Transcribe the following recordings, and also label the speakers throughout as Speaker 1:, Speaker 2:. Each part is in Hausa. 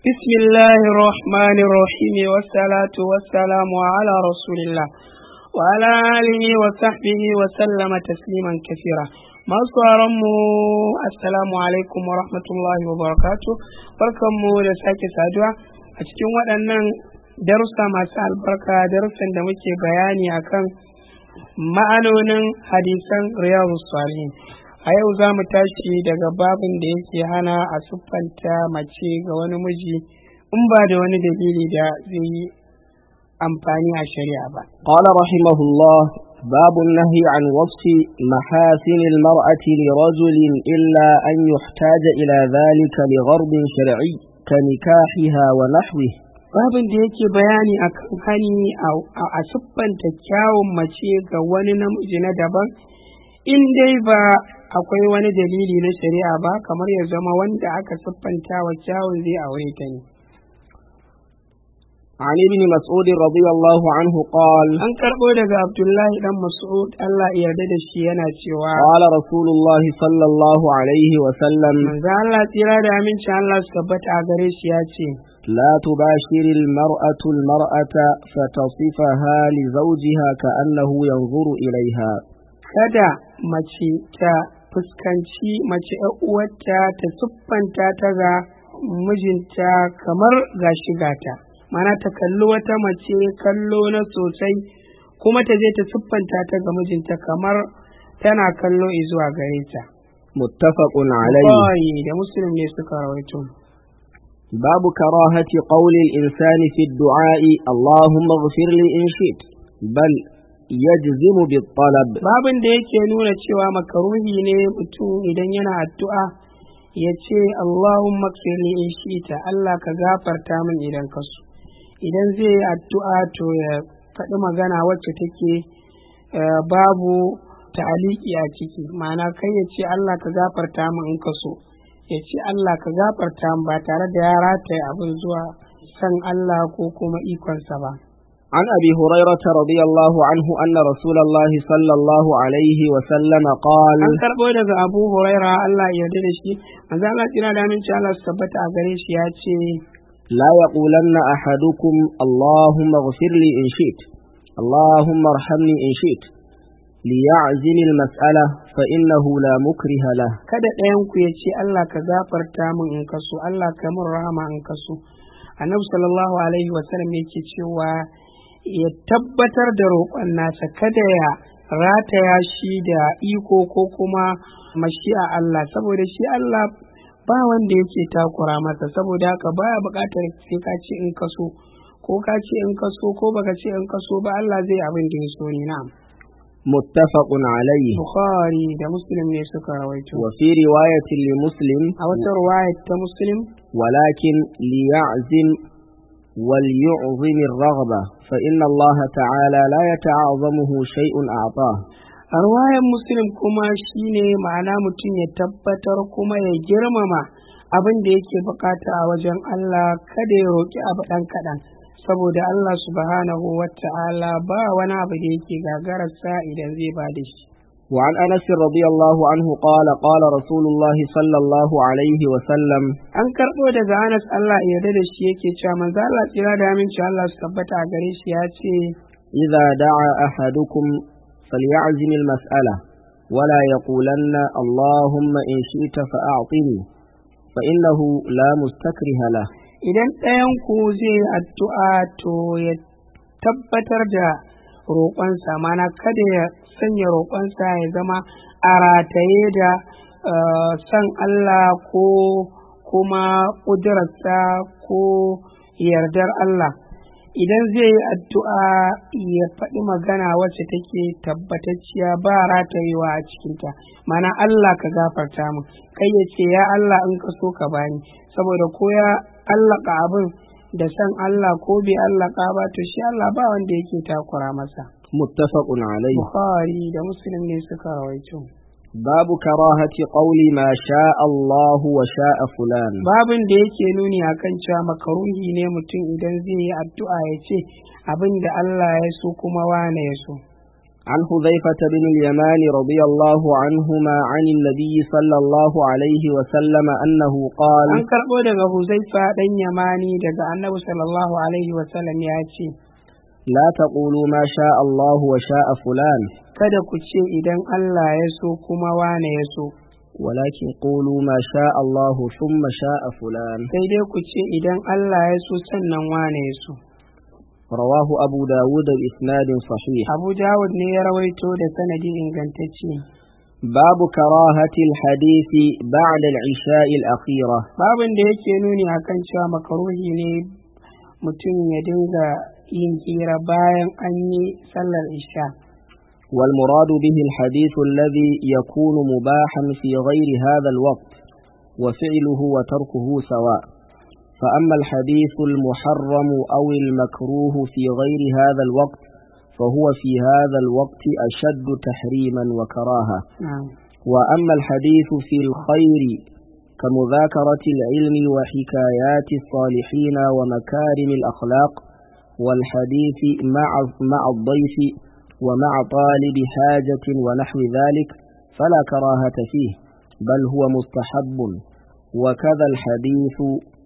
Speaker 1: بسم الله الرحمن الرحيم والصلاة والسلام على رسول الله وعلى آله وصحبه وسلم تسليما كثيرا masu mu assalamu alaikum wa rahmatullahi wa barakatu barkanmu da sake saduwa a cikin waɗannan darussa masu albarka darussan da muke bayani akan ma'anonin hadisan riyadu salihin a yau za mu tashi daga babin da yake hana a siffanta mace ga wani miji in ba da wani dalili da zai yi amfani a shari'a ba.
Speaker 2: قال رحمه الله باب النهي عن وصف محاسن المرأة لرجل إلا أن يحتاج إلى ذلك لغرض شرعي كنكاحها ونحوه
Speaker 1: Babin da yake bayani a kan hani a siffanta kyawun mace ga wani namiji na daban in dai ba akwai wani dalili na shari'a ba kamar ya zama wanda aka siffanta wa kyawun zai aure ta ne.
Speaker 2: عن ابن مسعود رضي الله عنه قال
Speaker 1: An karɓo daga Abdullahi ɗan Mas'ud Allah ya yarda da shi yana cewa
Speaker 2: قال رسول الله صلى الله عليه وسلم
Speaker 1: manzo Allah tsira da aminci Allah su tabbata a gare shi ya ce
Speaker 2: لا تباشر المرأة المرأة فتصفها لزوجها كأنه ينظر إليها
Speaker 1: kada mace ta fuskanci mace ‘yar uwarta ta siffanta ta ga mijinta kamar gashi gata mana ta kalli wata mace kallo na sosai kuma ta je ta siffanta ta ga mijinta kamar tana kallo izuwa gare ta
Speaker 2: متفق عليه
Speaker 1: Bukhari da muslim ne suka rawaito
Speaker 2: باب كراهة قول الإنسان في الدعاء اللهم اغفر لي إن شئت بل يجزم بالطلب
Speaker 1: babin da yake nuna cewa makaruhi ne mutum idan yana addu'a ya ce Allahumma kfirli in shi'ita Allah ka gafarta min idan ka so idan zai yi addu'a to ya faɗi magana wacce take eh, babu ta'aliki a ciki ma'ana kai ya ce Allah ka gafarta min in ka so ya ce Allah ka gafarta min ba tare da ya rataye abin zuwa san Allah ko kuma ikonsa ba
Speaker 2: عن أبي هريرة رضي الله عنه أن رسول الله صلى الله عليه وسلم قال
Speaker 1: an karɓo daga abu huraira Allah ya yarda da shi manzo Allah tsira da aminci Allah su tabbata a gare shi ya ce
Speaker 2: لا يقولن أحدكم اللهم اغفر لي إن شئت اللهم ارحمني إن شئت ليعزم المسألة فإنه لا مكره له
Speaker 1: kada ɗayan ku ya ce Allah ka gafarta min in kaso Allah ka min rahama in kaso annabi sallallahu alaihi wa sallam yake cewa ya tabbatar da roƙon nasa kada ya rataya shi da iko ko kuma mashi'a Allah saboda shi Allah ba wanda yake takura masa saboda haka baya buƙatar sai ka ce in kaso ko ka ce in kaso ko baka ce in kaso ba Allah zai abin da ya so ni na'am
Speaker 2: متفق عليه
Speaker 1: Bukhari da Muslim ne suka rawaito
Speaker 2: وفي رواية لمسلم
Speaker 1: a wata ruwaya ta Muslim
Speaker 2: ولكن ليعزم وليعظم الرغبة فإن الله تعالى لا يتعاظمه شيء أعطاه
Speaker 1: a ruwayar Muslim kuma shine ma'ana mutum ya tabbatar kuma ya girmama abin da yake bukata a wajen Allah kada ya roƙi abu ɗan kaɗan saboda Allah subhanahu wa ta'ala ba wani abu da yake gagararsa idan zai ba da shi
Speaker 2: وعن أنس رضي الله عنه قال قال رسول الله صلى الله عليه وسلم
Speaker 1: an karɓo daga Anas Allah ya yarda da shi yake cewa manzo Allah tsira da aminci Allah su tabbata a gare shi ya ce
Speaker 2: إذا دعا أحدكم فليعزم المسألة ولا يقولن اللهم إن شئت فأعطني فإنه لا مستكره له
Speaker 1: idan ɗayan ku zai yi addu'a to ya tabbatar da roƙonsa mana kada ya sanya roƙonsa ya zama a rataye da eh, san Allah ko kuma ƙudurarsa ko yardar Allah idan zai yi addu'a ya faɗi magana wacce take tabbatacciya ba ratayewa a cikinta mana Allah ka gafarta mu kai ya ce ya Allah in ka so ka bani saboda ko ya allaka abin da san Allah ko bai allaka ba to shi Allah ba wanda yake takura masa
Speaker 2: متفق عليه
Speaker 1: Bukhari da Muslim ne suka rawaito
Speaker 2: باب كراهة قول ما شاء الله وشاء فلان
Speaker 1: babin da yake nuni akan cewa makaruhi ne mutum idan zai yi addu'a ya ce abin da Allah ya so kuma wane ya so
Speaker 2: عن حذيفة بن اليمان رضي الله عنهما عن النبي صلى الله عليه وسلم أنه قال
Speaker 1: an karɓo daga huzaifa ɗan yamani daga annabi sallallahu alaihi wasallam ya ce
Speaker 2: لا تقولوا ما شاء الله وشاء فلان
Speaker 1: kada ku ce idan Allah ya so kuma wane ya so
Speaker 2: ولكن قولوا ما شاء الله ثم شاء فلان
Speaker 1: sai dai ku ce idan Allah ya so sannan wane ya so
Speaker 2: رواه أبو داود بإسناد صحيح
Speaker 1: Abu Dawud ne ya rawaito da sanadi ingantacce
Speaker 2: باب كراهة الحديث بعد العشاء الأخيرة
Speaker 1: babin da yake nuni akan cewa makaruhi ne mutum ya dinga yin hira bayan an yi sallar isha
Speaker 2: والمراد به الحديث الذي يكون مباحا في غير هذا الوقت وفعله وتركه سواء فأما الحديث المحرم أو المكروه في غير هذا الوقت فهو في هذا الوقت أشد تحريما وكراهة
Speaker 1: na'am
Speaker 2: وأما الحديث في الخير كمذاكرة العلم وحكايات الصالحين ومكارم الأخلاق والحديث مع مع الضيف ومع طالب حاجة ونحو ذلك فلا كراهة فيه بل هو مستحب وكذا الحديث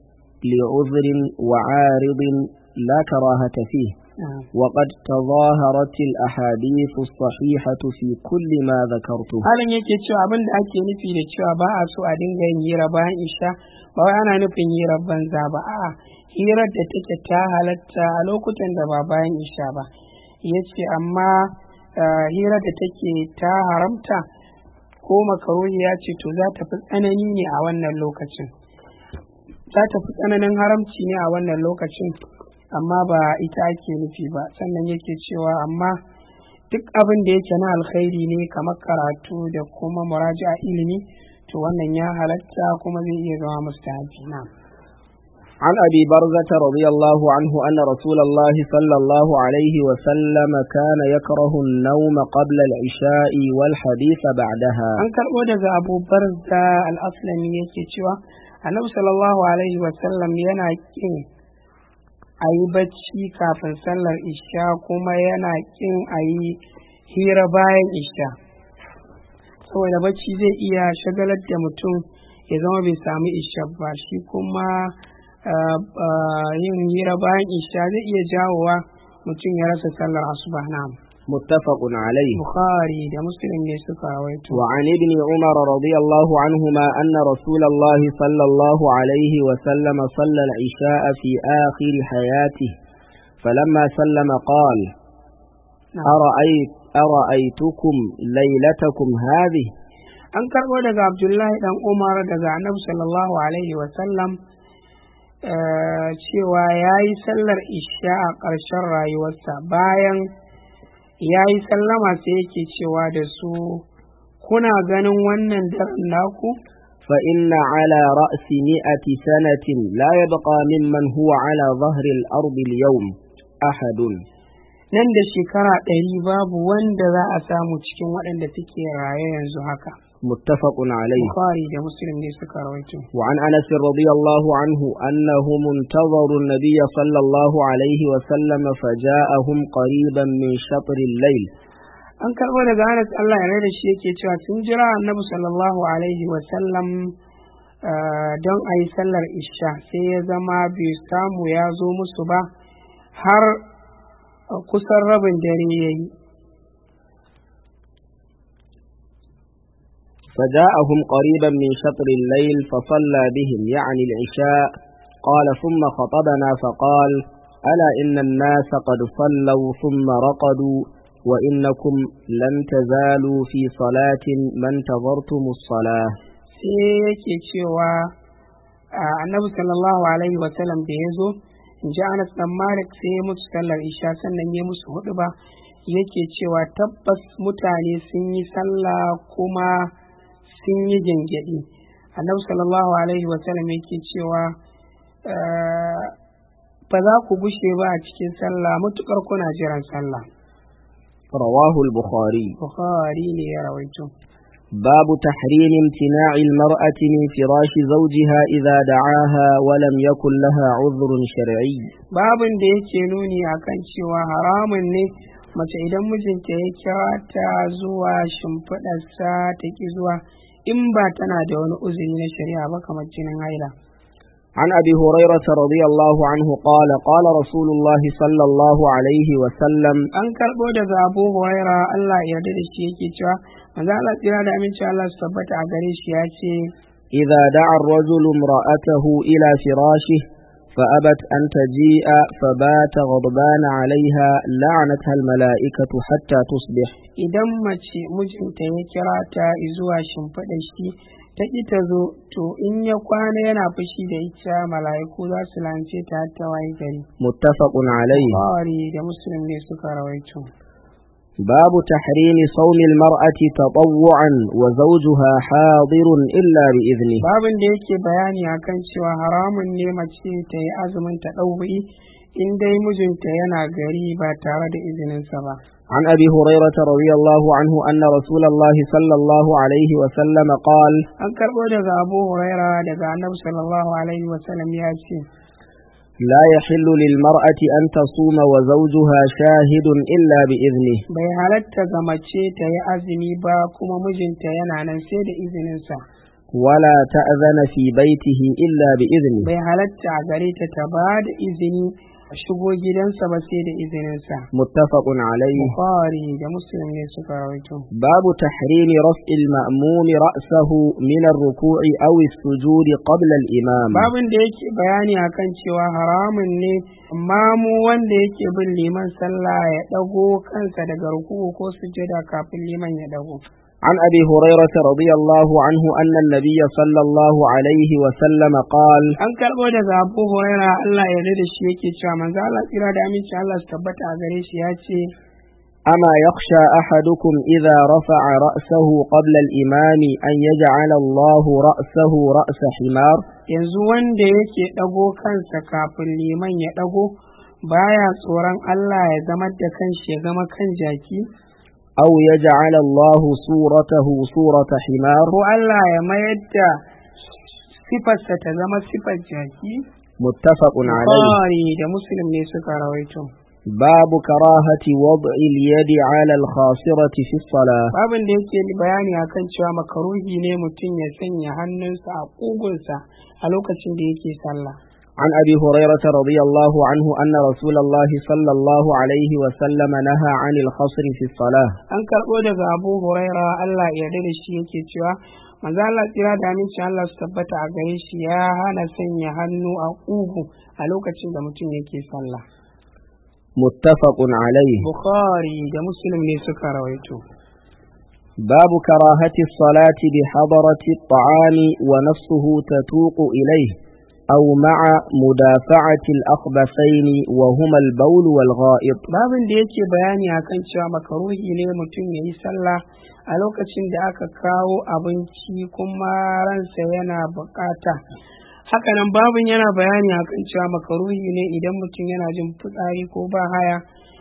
Speaker 2: لعذر وعارض لا كراهة فيه
Speaker 1: na'am
Speaker 2: وقد تظاهرت الأحاديث الصحيحة في كل ما ذكرته
Speaker 1: halin yake cewa abin da ake nufi da cewa ba a so a dinga yin hira bayan isha ba wai ana nufin hirar banza ba a'a hirar da take ta halatta a lokutan da ba bayan isha ba ya ce amma ah, hirar da take ta haramta ko makaruhi ya ce to za ta fi tsanani ne a wannan lokacin za ta fi tsananin haramci ne a wannan lokacin amma ba ita ake nufi ba sannan yake cewa amma duk abin da yake na alkhairi ne kamar karatu da kuma muraja'a ilimi to wannan ya halatta kuma zai iya zama mustahabi na
Speaker 2: عن أبي برزة رضي الله عنه أن رسول الله صلى الله عليه وسلم كان يكره النوم قبل العشاء والحديث بعدها
Speaker 1: an karɓo daga abu barza al-aslami yake cewa annabi sallallahu alaihi wasallam yana kin a yi bacci kafin sallar isha kuma yana kin a yi hira bayan isha saboda bacci zai iya shagalar da mutum ya zama bai sami isha ba shi kuma ah, ah, yin hira bayan isha zai iya jawowa mutum ya rasa sallar asuba na
Speaker 2: متفق عليه
Speaker 1: bukhari da muslim ne suka rawaito
Speaker 2: وعن ابن عمر رضي الله عنهما أن رسول الله صلى الله عليه وسلم صلى العشاء في آخر حياته فلما سلم قال
Speaker 1: نعم.
Speaker 2: أرأيت أرأيتكم ليلتكم هذه
Speaker 1: an karɓo daga abdullahi dan umar daga annabi sallallahu alaihi wasallam eh, cewa ya yi sallar isha a ƙarshen rayuwarsa bayan ya yi sallama sai yake cewa da su kuna ganin wannan daren naku
Speaker 2: فإن على رأس مئة سنة لا يبقى ممن هو على ظهر الأرض اليوم أحد
Speaker 1: nan da shekara ɗari babu wanda za a samu cikin waɗanda suke raye yanzu haka
Speaker 2: متفق عليه
Speaker 1: bukhari da muslim ne suka rawaito
Speaker 2: وعن أنس رضي الله عنه أنهم انتظروا النبي صلى الله عليه وسلم فجاءهم قريبا من شطر الليل
Speaker 1: an karɓo daga Anas Allah ya da shi yake cewa sun jira annabi sallallahu alaihi wa sallam ah, don a yi sallar isha sai ya zama bai samu ya zo musu ba har ah, kusan rabin dare ya yi
Speaker 2: فجاءهم قريبا من شطر الليل فصلى بهم يعني العشاء قال ثم خطبنا فقال ألا إن الناس قد صلوا ثم رقدوا وإنكم لن تزالوا في صلاة ما انتظرتم الصلاة
Speaker 1: sai yake cewa ah, annabi sallallahu alaihi wa sallam da ya zo in ji Anas dan Malik sai ya musu sallar isha sannan ya musu hudu ba yake cewa tabbas mutane sun yi sallah kuma sun yi gyangyaɗi annabi sallallahu alaihi wasallam yake cewa eh, ba za ku gushe ba a cikin sallah mutukar kuna jiran sallah
Speaker 2: رواه البخاري
Speaker 1: bukhari ne ya rawaito
Speaker 2: باب تحريم امتناع المرأة من فراش زوجها إذا دعاها ولم يكن لها عذر شرعي
Speaker 1: babin da yake nuni akan cewa haramun ne mace idan mijinta ya kira ta zuwa shimfiɗarsa ta ki zuwa in ba tana da wani uzuri na shari'a ba kamar jinin haila
Speaker 2: عن أبي هريرة رضي الله عنه قال قال رسول الله صلى الله عليه وسلم
Speaker 1: an karɓo daga abu huraira Allah ya yarda da shi yake cewa manzo Allah tsira da aminci Allah su tabbata a gare shi ya ce
Speaker 2: إذا دعا الرجل امرأته إلى فراشه فأبت أن تجيء فبات غضبان عليها لعنتها الملائكة حتى تصبح
Speaker 1: idan mace mijinta ya kira ta zuwa shimfiɗar shi ta ƙi ta zo to in ya kwana yana fushi da ita mala'iku za su lance ta har ta waye gari
Speaker 2: متفق عليه
Speaker 1: Bukhari da muslim ne suka rawaito
Speaker 2: باب تحريم صوم المرأة تطوعا وزوجها حاضر إلا بإذنه
Speaker 1: babin da yake bayani akan cewa haramun ne mace ta yi azumin ta ɗauri in dai mijinta yana gari ba tare da izininsa ba
Speaker 2: عن أبي هريرة رضي الله عنه أن رسول الله صلى الله عليه وسلم قال
Speaker 1: an karɓo daga abu huraira daga annabi sallallahu alaihi wasallam ya ce
Speaker 2: لا يحل للمرأة أن تصوم وزوجها شاهد إلا بإذنه
Speaker 1: bai halatta ga mace ta yi azumi ba kuma mijinta yana nan sai da izininsa
Speaker 2: ولا تأذن في بيته إلا بإذنه
Speaker 1: bai halatta a gare ta ta ba da izini a shigo gidansa ba sai da izininsa
Speaker 2: متفق عليه
Speaker 1: bukhari da muslim ne suka rawaito
Speaker 2: باب تحريم رفع المأموم رأسه من الركوع أو السجود قبل الإمام
Speaker 1: babin da yake bayani akan cewa haramun ne mamu wanda yake bin liman sallah ya ɗago kansa daga ruku'u ko sujada kafin liman ya ɗago
Speaker 2: عن أبي هريرة رضي الله عنه أن النبي صلى الله عليه وسلم قال
Speaker 1: an karɓo daga abu huraira allah ya yarda da shi yake cewa manzo allah tsira da aminci allah su tabbata a gare shi ya ce
Speaker 2: أما يخشى أحدكم إذا raf'a رأسه قبل الإمام أن يجعل الله رأسه رأس حمار
Speaker 1: yanzu wanda yake ɗago kansa kafin liman ya ɗago baya tsoron allah ya zama da kanshi ya zama kan jaki
Speaker 2: أو يجعل الله صورته صورة حمار
Speaker 1: ko allah ya mayar da sifarsa ta zama sifar jaki
Speaker 2: متفق عليه
Speaker 1: Bukhari da Muslim ne suka rawaito.
Speaker 2: باب كراهة وضع اليد على الخاصرة في الصلاة
Speaker 1: Babin da yake bayani akan cewa makaruhi ne mutum ya sanya hannunsa a ƙugunsa a lokacin da yake sallah.
Speaker 2: عن أبي هريرة رضي الله عنه أن رسول الله صلى الله عليه وسلم نهى عن الخصر في الصلاة
Speaker 1: An karɓo daga Abu Huraira Allah ya yarda da shi yake cewa manzo Allah tsira da amincin Allah su tabbata a gare shi ya hana sanya hannu a ƙugu a lokacin da mutum yake sallah.
Speaker 2: متفق عليه
Speaker 1: Bukhari da Muslim ne suka rawaito.
Speaker 2: باب كراهة الصلاة بحضرة الطعام ونفسه تتوق إليه أو مع مدافعة الأخبثين وهما البول والغائط
Speaker 1: babin da yake bayani akan cewa makaruhi ne mutum ya yi sallah a lokacin da aka kawo abinci kuma ransa yana bukata hakanan babin yana bayani akan cewa makaruhi ne idan mutum yana jin fitsari ko ba haya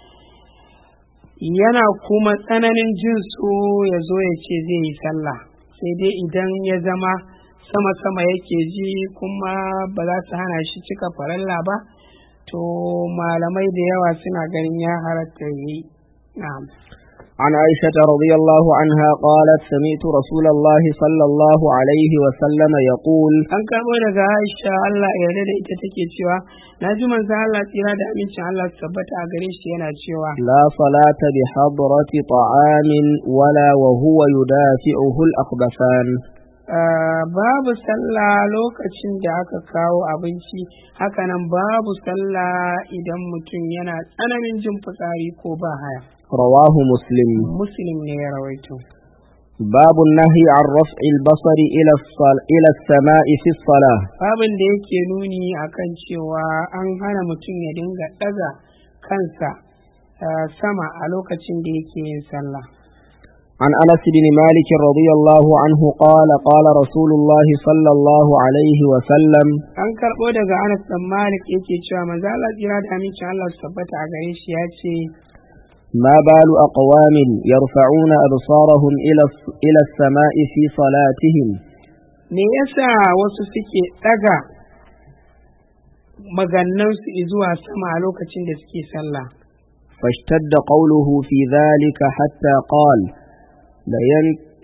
Speaker 1: yana kuma tsananin jin so ya zo ya ce zai yi sallah sai dai idan ya zama sama-sama yake ji kuma ba za su hana shi cika faralla ba to malamai da yawa suna ganin ya halatta yi na'am
Speaker 2: عن عائشة رضي الله عنها قالت سمعت رسول الله صلى الله عليه وسلم يقول
Speaker 1: an karɓo daga aisha Allah ya yarda da ita take cewa na ji manzo Allah tsira da amincin Allah su tabbata a gare shi yana cewa
Speaker 2: لا صلاة بحضرة طعام ولا وهو يدافعه الأخبثان
Speaker 1: ah, babu sallah lokacin da aka kawo abinci hakanan babu sallah idan mutum yana tsananin jin fitsari ko ba haya
Speaker 2: رواه مسلم
Speaker 1: muslim ne ya rawaito
Speaker 2: باب النهي عن رفع البصر إلى الصل... إلى السماء في الصلاة
Speaker 1: babin da yake nuni akan cewa an hana mutum ya dinga ɗaga kansa ah, sama a lokacin da yake yin sallah
Speaker 2: عن أنس بن مالك رضي الله عنه قال قال رسول الله صلى الله عليه وسلم
Speaker 1: an karɓo daga Anas dan Malik yake cewa manzo Allah tsira da amincin Allah su tabbata a gare shi ya ce
Speaker 2: ما بال أقوام يرفعون أبصارهم إلى الس- إلى السماء في صلاتهم
Speaker 1: me yasa wasu suke ɗaga magannansu zuwa sama a lokacin da suke sallah
Speaker 2: فاشتد قوله في ذلك حتى قال لين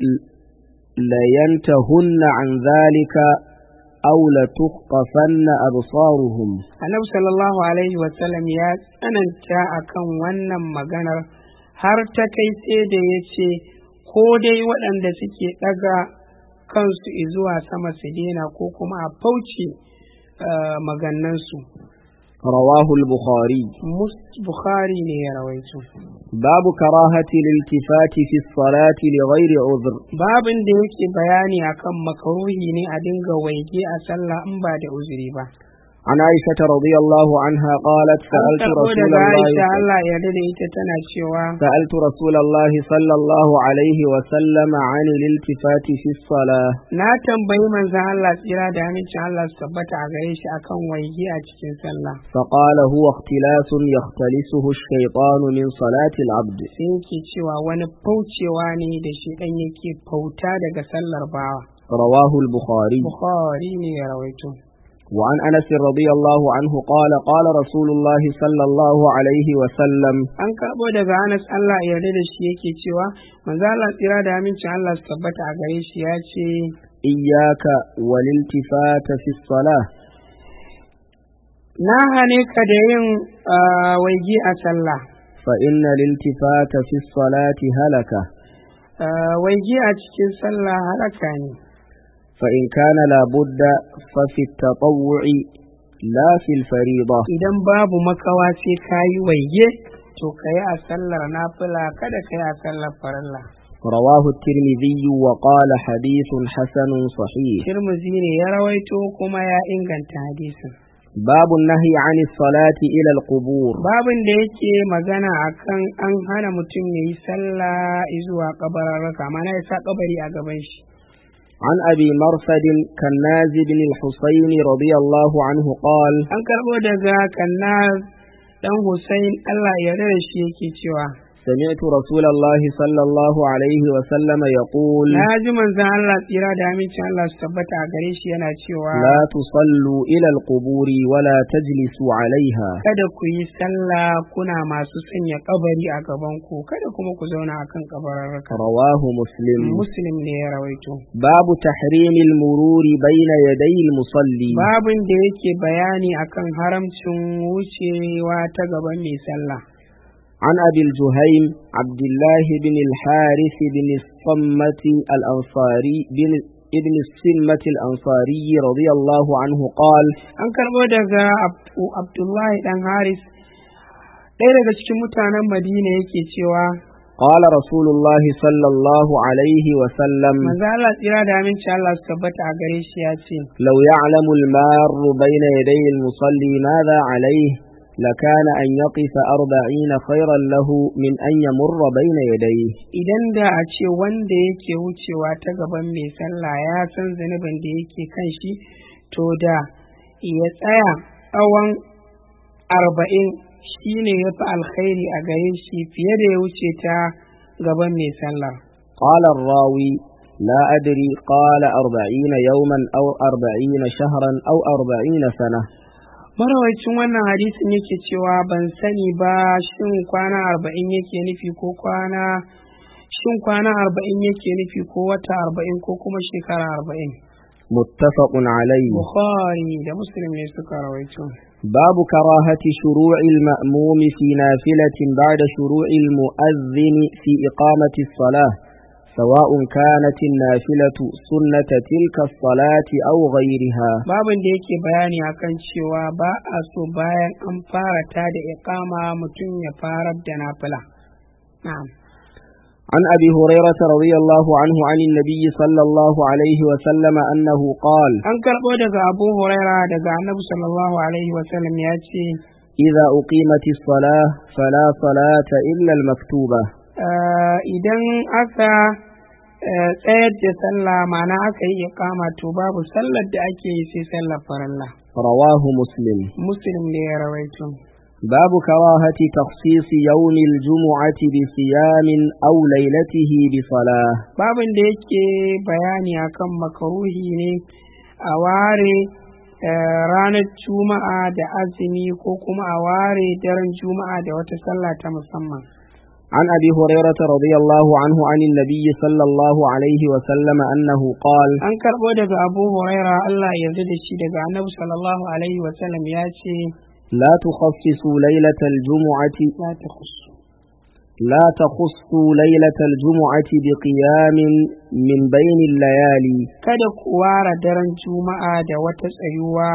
Speaker 2: لينتهن عن ذلك أو لتخطفن أبصارهم
Speaker 1: annabi sallallahu alaihi wasallam ya tsananta akan wannan maganar har ta kai sai da ya ce ko dai waɗanda suke ɗaga kansu zuwa sama su daina ko kuma a fauce uh, magannansu
Speaker 2: رواه البخاري
Speaker 1: Mus- bukhari ne ya rawaito
Speaker 2: باب كراهة الالتفات في الصلاة لغير عذر
Speaker 1: babin da yake bayani akan makaruhi ne a dinga waige a sallah in ba da uzuri ba
Speaker 2: عن عائشة رضي الله عنها قالت
Speaker 1: an
Speaker 2: سألت
Speaker 1: karɓo
Speaker 2: رسول
Speaker 1: daga Aisha
Speaker 2: الله
Speaker 1: Allah ya yarda da ita tana cewa
Speaker 2: سألت رسول الله صلى الله عليه وسلم عن الالتفات في الصلاة
Speaker 1: na tambayi manzon Allah tsira da amincin Allah su tabbata a gare shi akan waige a cikin sallah
Speaker 2: فقال هو اختلاس يختلسه الشيطان من صلاة العبد
Speaker 1: sai yake cewa wani faucewa ne da shi dan yake fauta daga sallar bawa
Speaker 2: رواه البخاري
Speaker 1: Bukhari ne ya rawaito
Speaker 2: وعن أنس رضي الله عنه قال قال رسول الله صلى الله عليه وسلم
Speaker 1: an karɓo daga Anas Allah ya yarda da shi yake cewa manzo Allah tsira da amincin Allah su tabbata a gare shi ya ce
Speaker 2: إياك والالتفات في الصلاة
Speaker 1: na hane ka da yin ah, waige a sallah
Speaker 2: فإن الالتفات في الصلاة هلكة
Speaker 1: Ah, waige a cikin sallah halaka ne
Speaker 2: فإن كان لابد ففي التطوع لا في الفريضة
Speaker 1: idan babu makawa sai ka yi waige to ka yi a sallar nafila kada ka yi a sallar farilla
Speaker 2: رواه الترمذي وقال حديث حسن صحيح
Speaker 1: Tirmidhi ne ya rawaito kuma ya inganta hadisin
Speaker 2: باب النهي عن الصلاة إلى القبور
Speaker 1: babin da yake magana akan an hana mutum ya yi sallah zuwa kabararraka mana ya sa kabari a gaban shi
Speaker 2: عن أبي مرثد كناز بن الحسين رضي الله عنه قال
Speaker 1: an karɓo daga kannaz dan Hussein Allah ya yarda da shi yake cewa
Speaker 2: سمعت رسول الله صلى الله عليه وسلم يقول
Speaker 1: na ji manzon Allah tsira da amincin Allah su tabbata a gare shi yana cewa
Speaker 2: لا تصلوا إلى القبور ولا تجلسوا عليها
Speaker 1: kada ku yi sallah kuna masu sanya kabari a gaban ku kada kuma ku zauna akan kabararraka
Speaker 2: رواه مسلم
Speaker 1: muslim ne ya rawaito
Speaker 2: باب تحريم المرور بين يدي المصلي
Speaker 1: babin da yake bayani akan haramcin wucewa ta gaban mai sallah
Speaker 2: عن أبي الجهيم عبد الله بن الحارث بن الصمة الأنصاري بن ابن السمة الأنصاري رضي الله عنه قال
Speaker 1: an karɓo daga Abdu- abdullahi dan haris ɗaya daga cikin mutanen madina yake cewa
Speaker 2: قال رسول الله صلى الله عليه وسلم
Speaker 1: manzo Allah tsira da aminci Allah su tabbata a gare shi ya ce
Speaker 2: لو يعلم المار بين يدي المصلي ماذا عليه لكان أن يقف أربعين خيرا له من أن يمر بين يديه
Speaker 1: idan da a ce wanda yake wucewa ta gaban mai sallah ya san zunubin da yake kan shi to da ya tsaya tsawon arba'in shi ne ya fi alkhairi a gare shi fiye da ya wuce ta gaban mai sallah
Speaker 2: قال الراوي لا أدري قال أربعين يوما أو أربعين شهرا أو أربعين سنة
Speaker 1: marawacin wannan hadisin yake cewa ban sani ba shin kwana arba'in yake nufi ko kwana shin kwana arba'in yake nufi ko wata arba'in ko kuma shekara arba'in
Speaker 2: متفق عليه
Speaker 1: bukhari da muslim ne suka rawaito
Speaker 2: باب كراهة شروع المأموم في نافلة بعد شروع المؤذن في إقامة الصلاة سواء كانت النافلة سنة تلك الصلاة أو غيرها
Speaker 1: babin da yake bayani akan cewa ba a so bayan an fara ta da iqama mutum ya farar da nafila na'am
Speaker 2: عن أبي هريرة رضي الله عنه عن النبي صلى الله عليه وسلم أنه قال
Speaker 1: an karɓo daga abu huraira daga annabi sallallahu alaihi wasallam ya ce
Speaker 2: إذا أقيمت الصلاة فلا صلاة إلا المكتوبة
Speaker 1: "Ah, idan aka eh, tsayar da sallah ma'ana aka yi iqama to babu sallar da ake yi sai sallar farilla
Speaker 2: رواه مسلم
Speaker 1: muslim ne ya rawaito
Speaker 2: باب كراهة تخصيص يوم الجمعة بصيام أو ليلته بصلاة
Speaker 1: babin da yake bayani akan makaruhi ne a ware eh, ranar juma'a da azumi ko kuma a ware daren juma'a da wata sallah ta musamman
Speaker 2: عن أبي هريرة رضي الله عنه عن النبي صلى الله عليه وسلم أنه قال
Speaker 1: an karɓo daga abu huraira allah ya yarda da shi daga annabi sallallahu alaihi wasallam ya ce
Speaker 2: لا تخصصوا ليلة الجمعة
Speaker 1: la ta khusu
Speaker 2: لا تخصوا ليلة الجمعة بقيام من بين الليالي
Speaker 1: kada ku ware daren juma'a da wata tsayuwa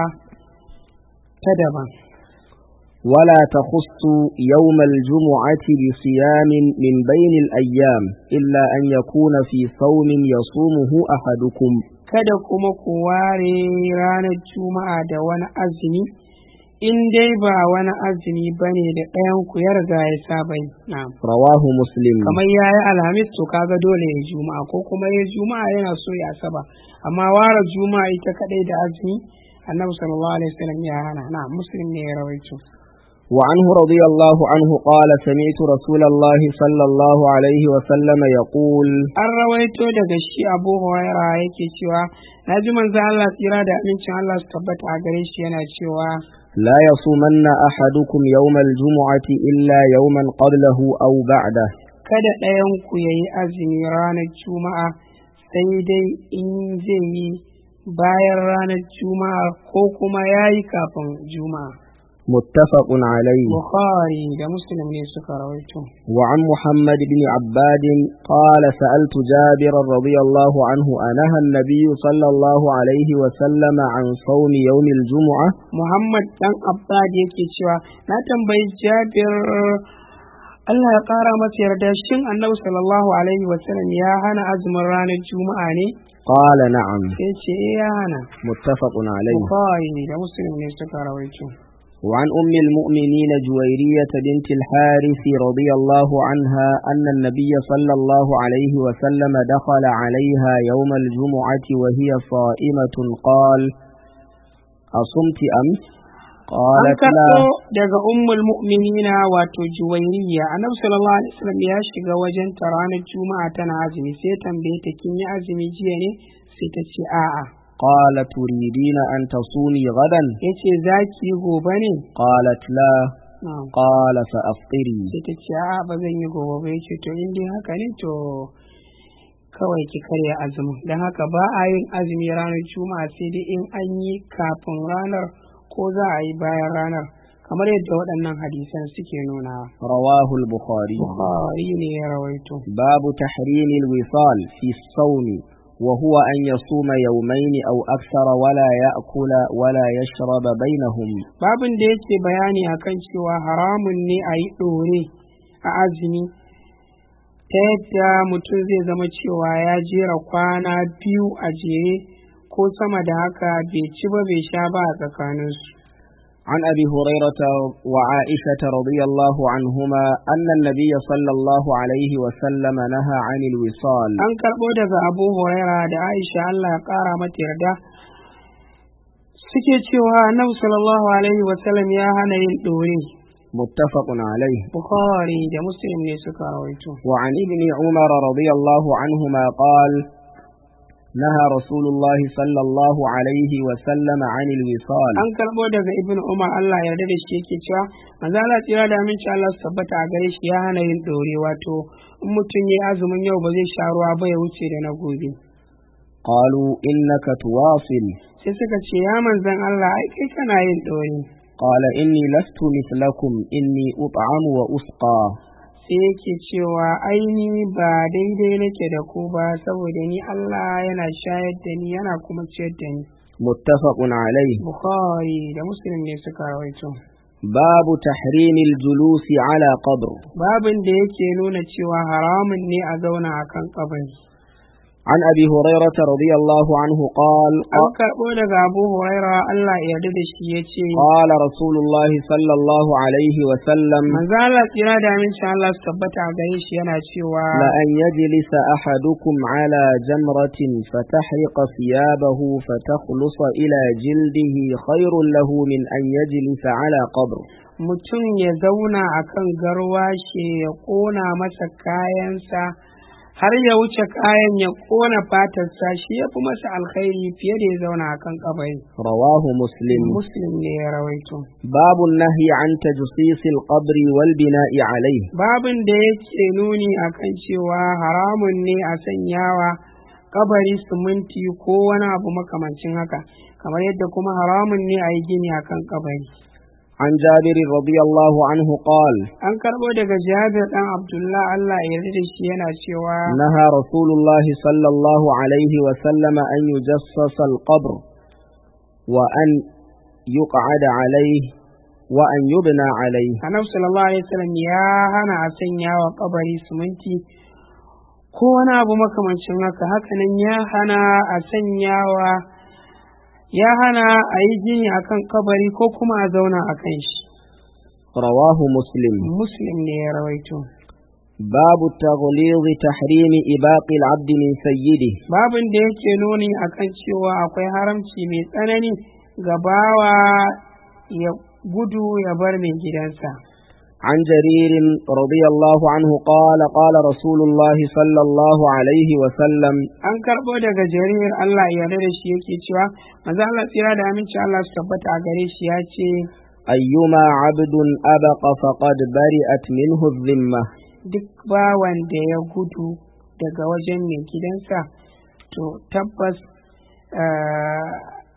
Speaker 1: ta daban
Speaker 2: ولا تخصوا يوم الجمعة بصيام من بين الأيام إلا أن يكون في صوم يصومه أحدكم
Speaker 1: kada kuma ku ware ranar juma'a da wani azumi in dai ba wani azumi bane da ɗayan ku ya riga ya saba yi na'am
Speaker 2: رواه مسلم
Speaker 1: kamar ya yi alhamis to kaga dole ya juma'a ko kuma ya juma'a yana so ya saba amma ware juma'a ita kadai da azumi annabi sallallahu alaihi wasallam ya hana na muslim ne ya rawaito
Speaker 2: وعنه رضي الله عنه قال سمعت رسول الله صلى الله عليه وسلم يقول
Speaker 1: an rawaito daga shi abu huraira yake cewa na ji manzo Allah tsira da amincin Allah su tabbata a gare shi yana cewa
Speaker 2: لا يصومن أحدكم يوم الجمعة إلا يوما قبله أو بعده
Speaker 1: kada ɗayan ku yayi azumi ranar juma'a sai dai in zai yi bayan ranar juma'a ko kuma yayi kafin juma'a
Speaker 2: متفق عليه
Speaker 1: bukhari da muslim ne suka rawaito
Speaker 2: وعن محمد بن عباد قال سألت جابر رضي الله عنه أنهى النبي صلى الله عليه وسلم عن صوم يوم الجمعة
Speaker 1: Muhammad dan Abbad yake cewa na tambayi Jabir Allah ya ƙara masa yarda shin Annabi sallallahu alaihi wasallam ya hana azumin ranar Juma'a ne
Speaker 2: قال نعم
Speaker 1: sai ce eh ya hana
Speaker 2: متفق عليه
Speaker 1: Bukhari da Muslim ne suka rawaito
Speaker 2: وعن أم المؤمنين جويرية بنت الحارث رضي الله عنها أن النبي صلى الله عليه وسلم دخل عليها يوم الجمعة وهي صائمة قال أصمت أمس
Speaker 1: an
Speaker 2: قالت لا
Speaker 1: karɓo daga ummul mu'minina wato juwairiya annabi sallallahu alaihi wasallam ya shiga wajen ta ranar juma'a tana azumi sai tambaye ta kin yi azumi jiya ne sai ta ce a'a
Speaker 2: قال تريدين أن تصومي غدا
Speaker 1: yace zaki yi gobe ne
Speaker 2: قالت لا
Speaker 1: na'am
Speaker 2: قال فأفطري
Speaker 1: sai ta ce a ba zan yi gobe ba yace to in dai haka ne to kawai ki karya azumi don haka ba a yin azumi ranar juma'a sai dai in an yi kafin ranar ko za a yi bayan ranar kamar yadda waɗannan hadisan suke nuna
Speaker 2: رواه البخاري
Speaker 1: bukhari ne ya rawaito
Speaker 2: باب تحريم الوصال في الصوم وهو أن يصوم يومين أو أكثر ولا يأكل ولا يشرب بينهم
Speaker 1: babin da yake bayani akan cewa haramun ne a yi ɗore a azumi ta yadda mutum zai zama cewa ya jera kwana biyu a jere ko sama da haka bai ci ba bai sha ba a tsakaninsu
Speaker 2: عن أبي هريرة وعائشة رضي الله عنهما أن النبي صلى الله عليه وسلم نهى عن الوصال
Speaker 1: an karɓo daga abu huraira da aisha allah ya ƙara mata yarda suke cewa annabi sallallahu alaihi wasallam ya hana yin ɗore
Speaker 2: متفق عليه
Speaker 1: bukhari da muslim ne suka rawaito
Speaker 2: وعن ابن عمر رضي الله عنهما قال نهى رسول الله صلى الله عليه وسلم عن الوصال
Speaker 1: an karɓo daga ibn umar allah yarda da shi yake cewa manzo Allah tsira da aminci Allah su tabbata a gare shi ya hana yin ɗore wato in mutum ya azumin yau ba zai sha ruwa ba ya wuce da na gobe
Speaker 2: قالوا إنك تواصل
Speaker 1: sai suka ce ya manzon Allah ai kai kana yin ɗore
Speaker 2: قال إني لست مثلكم إني أطعم وأسقى
Speaker 1: sai yake cewa aini ba daidai nake da ku ba saboda ni Allah yana shayar da ni yana kuma ciyar da ni
Speaker 2: متفق عليه
Speaker 1: bukhari da muslim ne suka rawaito
Speaker 2: باب تحريم الجلوس على قبر
Speaker 1: babin da yake nuna cewa haramun ne a zauna akan kabari
Speaker 2: عن أبي هريرة رضي الله عنه قال
Speaker 1: an karɓo daga abu huraira Allah ya yarda da shi ya ce
Speaker 2: قال رسول الله صلى الله عليه وسلم
Speaker 1: manzo Allah tsira da aminci Allah su tabbata a gare shi yana cewa
Speaker 2: لأن يجلس أحدكم على جمرة فتحرق ثيابه فتخلص إلى جلده خير له من أن يجلس على قبر
Speaker 1: mutum ya zauna akan garwashe ya ƙona masa kayansa har ya wuce kayan ya kona fatarsa shi ya fi masa alkhairi fiye da ya zauna a kan kabari
Speaker 2: رواه مسلم
Speaker 1: muslim ne ya rawaito
Speaker 2: باب النهي عن تجصيص القبر والبناء عليه
Speaker 1: babin da yake nuni akan cewa haramun ne a sanyawa kabari siminti ko wani abu makamancin haka kamar yadda kuma haramun ne a yi gini akan kabari
Speaker 2: عن جابر رضي الله عنه قال
Speaker 1: an karɓo daga jabir ɗan abdullah allah ya yarda da shi yana cewa
Speaker 2: نهى رسول الله صلى الله عليه وسلم أن يجصص القبر وأن يقعد عليه وأن يبنى عليه
Speaker 1: annabi sallallahu alaihi wasallam ya hana a sanya wa kabari siminti ko wani abu makamancin haka hakanan ya hana a sanya wa ya hana a yi gini akan kabari ko kuma a zauna a kan shi
Speaker 2: رواه مسلم
Speaker 1: muslim ne ya rawaito
Speaker 2: باب تغليظ تحريم إباق العبد من سيده
Speaker 1: babin da yake nuni akan cewa akwai haramci mai tsanani ga bawa ya gudu ya bar mai gidansa
Speaker 2: عن جرير رضي الله عنه قال قال رسول الله صلى الله عليه وسلم
Speaker 1: an karɓo daga jarir Allah ya yarda da shi yake cewa manzo Allah tsira da aminci Allah su tabbata a gare shi ya ce
Speaker 2: أيما عبد أبق فقد برئت منه الذمة
Speaker 1: duk bawan da ya gudu daga wajen mai gidansa to tabbas ah,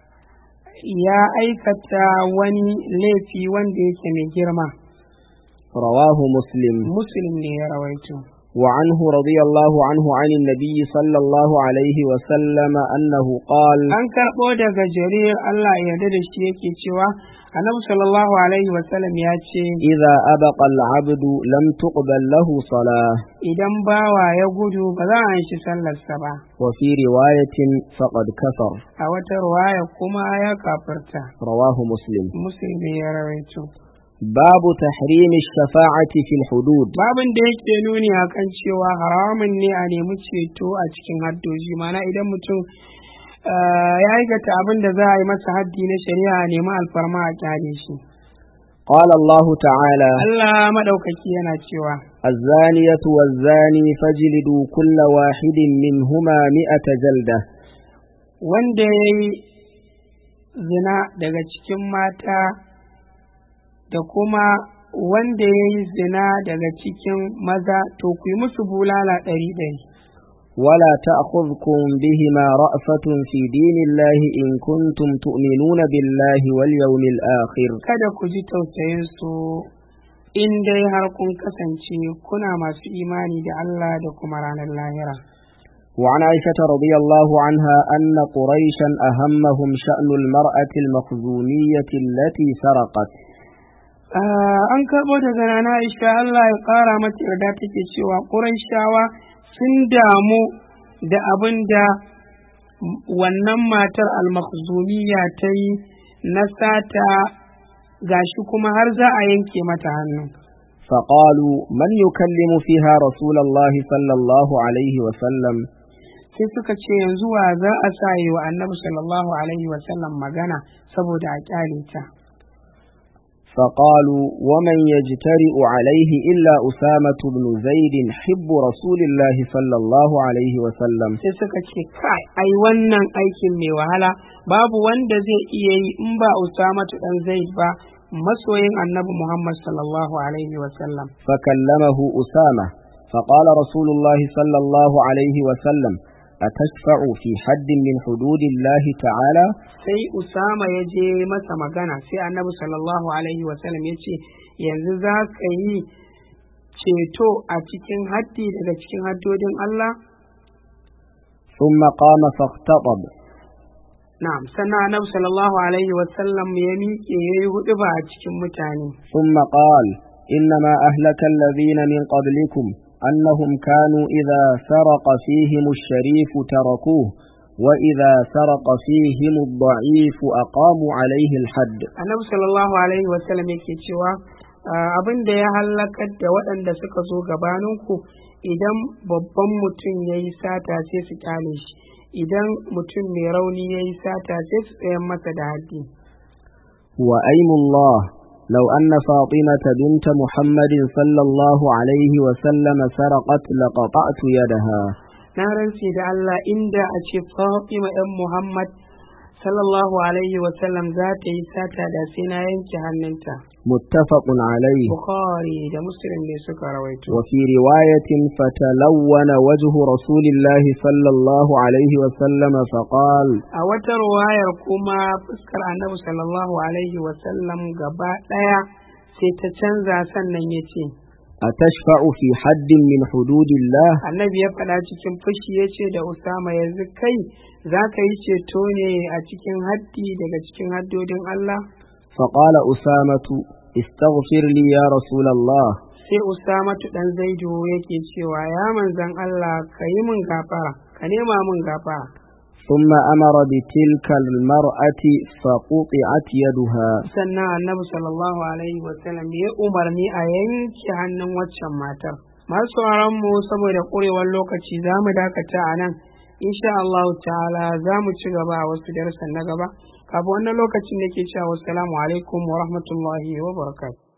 Speaker 1: ya aikata wani laifi wanda yake mai girma
Speaker 2: رواه مسلم
Speaker 1: muslim ne ya rawaito
Speaker 2: وعنه رضي الله عنه عن النبي صلى الله عليه وسلم أنه قال
Speaker 1: an karɓo daga jarir Allah ya yarda da shi yake cewa annabi sallallahu alaihi wasallam ya ce
Speaker 2: إذا أبق العبد لم تقبل له صلاة
Speaker 1: idan bawa ya gudu ba za a shi sallarsa ba
Speaker 2: وفي رواية فقد كفر
Speaker 1: a wata ruwaya kuma ya kafirta
Speaker 2: رواه مسلم
Speaker 1: muslim ne ya rawaito
Speaker 2: باب تحريم الشفاعة في الحدود
Speaker 1: babin da yake nuni akan cewa haramun ne a nemi ceto a cikin haddoji mana idan mutum ah, ya aikata abin da za a yi masa haddi na shari'a a nemi alfarma a kyale shi
Speaker 2: قال الله تعالى
Speaker 1: Allah maɗaukaki yana cewa
Speaker 2: الزانية والزاني فاجلدوا كل واحد منهما مئة جلدة
Speaker 1: wanda ya yi zina daga cikin mata da kuma wanda ya yi zina daga cikin maza to ku yi musu bulala ɗari ɗari
Speaker 2: ولا تأخذكم بهما رأفة في دين الله إن كنتم تؤمنون بالله واليوم الآخر
Speaker 1: kada ku ji tausayin su in dai har kun kasance kuna masu imani da Allah da kuma ranar lahira
Speaker 2: وعن عائشة رضي الله عنها أن قريشا أهمهم شأن المرأة المخزومية التي سرقت
Speaker 1: Ah, an karɓo daga nana Aisha Allah ya ƙara mata yarda take cewa Qurayshawa sun damu da abin da wannan matar al-makhzumiyya ta yi na sata gashi kuma har za a yanke mata hannu
Speaker 2: فقالوا من يكلم فيها رسول الله صلى الله عليه وسلم
Speaker 1: sai suka ce yanzu wa za a sa yi wa annabi sallallahu alaihi wasallam magana saboda a kyale ta
Speaker 2: فقالوا ومن يجترئ عليه إلا أسامة بن زيد حب رسول الله صلى الله عليه وسلم
Speaker 1: sai suka ce kai ai wannan aikin mai wahala babu wanda zai iya yi in ba usamatu dan zaid ba masoyin annabi muhammad sallallahu alaihi wasallam
Speaker 2: فكلمه أسامة فقال رسول الله صلى الله عليه وسلم أتشفع في حد من حدود الله تعالى
Speaker 1: sai usama ya je masa magana sai annabi sallallahu alaihi wasallam ya ce yanzu za ka yi ceto a cikin haddi daga cikin haddodin allah
Speaker 2: ثم قام فاختطب
Speaker 1: na'am sannan annabi sallallahu alaihi wasallam ya miƙe ya yi huɗu ba a cikin mutane
Speaker 2: ثم قال إنما أهلك الذين من قبلكم أنهم كانوا إذا سرق فيهم الشريف تركوه وإذا سرق فيهم الضعيف أقاموا عليه الحد
Speaker 1: annabi sallallahu alaihi wasallam yake cewa ah, abin da ya halakar da waɗanda suka zo gabaninku idan babban mutum ya yi sata sai su kyale shi idan mutum mai rauni ya yi sata sai su tsayan masa da haddi
Speaker 2: وأيم الله لو أن فاطمة بنت محمد صلى الله عليه وسلم سرقت لقطعت يدها
Speaker 1: na rantse da Allah inda a ce Fatima ɗan Muhammad sallallahu alaihi wa sallam za ta yi sata da sai na yanke hannunta
Speaker 2: متفق عليه
Speaker 1: Bukhari da Muslim ne suka rawaito
Speaker 2: وفي رواية فتلون وجه رسول الله صلى الله عليه وسلم فقال
Speaker 1: a wata ruwayar kuma fuskar annabi sallallahu alaihi wa sallam gaba ɗaya sai ta canza sannan ya ce
Speaker 2: أتشفع في حد من حدود الله
Speaker 1: annabi ya faɗa cikin fushi ya ce da Usama yanzu kai za ka yi ceto ne a cikin haddi daga cikin haddodin Allah
Speaker 2: فقال أسامة استغفر لي يا رسول الله
Speaker 1: sai Usamatu dan Zaidu yake cewa ya manzan Allah ka yi min gafara ka nema min gafara
Speaker 2: ثم أمر بتلك المرأة فقطعت يدها
Speaker 1: sannan annabi sallallahu alaihi wasallam ya umarni a yanke hannun waccan matar masu sauraron mu saboda ƙurewar lokaci za mu dakata a nan insha Allah ta'ala za mu ci gaba a wasu darussan na gaba kafin wannan lokacin da ke cewa wassalamu alaikum wa rahmatullahi wa barakatuh